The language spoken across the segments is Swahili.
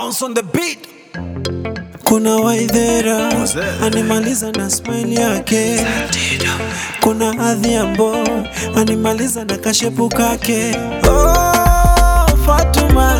Bounce on the beat. Kuna Waithera What's that? animaliza na smile yake, kuna Adhiambo animaliza na kashepu kake. Oh, Fatuma,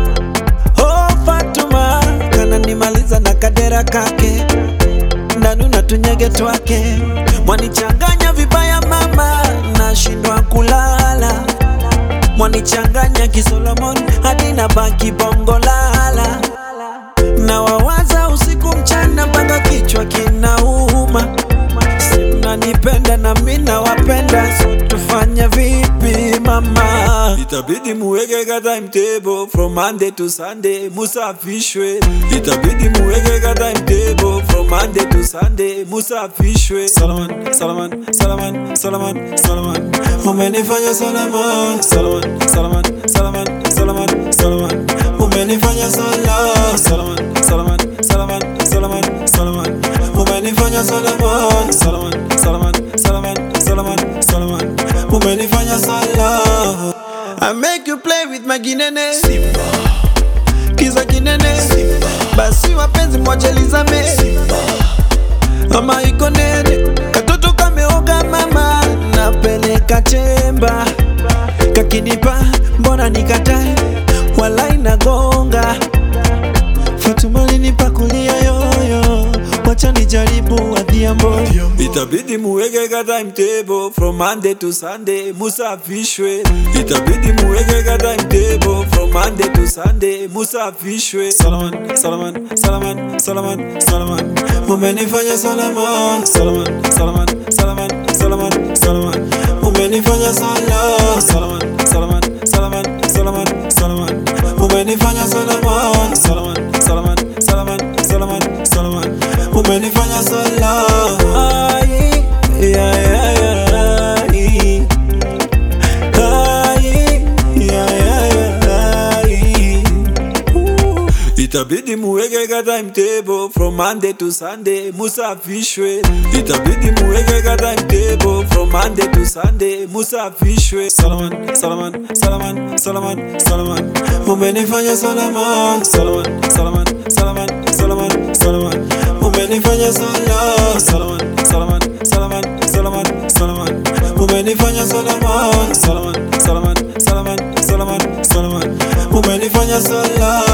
oh, Fatuma kananimaliza na kadera kake, ndanu na tunyege twake, mwanichanganya vibaya mama, nashindwa kulala mwanichanganya kisolomon hadi na baki bongo lala na wawaza usiku mchana mpaka kichwa kinauma simnanipenda na mi nawapenda so tufanye vipi mama itabidi muweke ka timetable from monday to sunday musafishwe itabidi muweke ka timetable from monday to sunday musafishwe salaman salaman salaman salaman salaman umenifanya salaman salaman salaman salaman salaman salaman umenifanya sala salaman salaman salaman salaman salaman umenifanya salaman salaman salaman salaman salaman salaman umenifanya sala I make you play with my ginene Simba Kiza kinene Simba Basi wapenzi mwachelizame Simba Mama iko nene Katoto kameoga mama Napeleka chemba Kakinipa mbona nikatae Walai nagonga Fatuma linipa kulia yoyo Wacha nijaribu Adhiambo Itabidi muweke ka timetable From Monday to Sunday musafishwe Itabidi muweke ka timetable From Monday to Sunday musafishwe Salaman, Salaman, Salaman, Salaman, Salaman Mumenifanya Salaman, Salaman, Salaman, Salaman, Salaman, Salaman Mumenifanya Salaman, Salaman, Salaman, Salaman, Salaman, Salaman Mumenifanya Salaman, Salaman, Salaman, Salaman, Salaman, Salaman Mumenifanya Salaman Ai, ya, ya, ya, ai. Ai, ya, ya, ya, ai. Ooh. Itabidi muweke ka timetable from Monday to Sunday musafishwe Itabidi muweke ka timetable from Monday to Sunday musafishwe Salaman, Salaman, Salaman, Salaman, Salaman Mumenifanya Salaman, Salaman, Salaman, Salaman, Salaman, Salaman Mumenifanya Salaman, Salaman, Salaman, Salaman, Salaman, Salaman Mumenifanya Salaman, Salaman, Salaman, Salaman, Salaman, Salaman Mumenifanya Salaman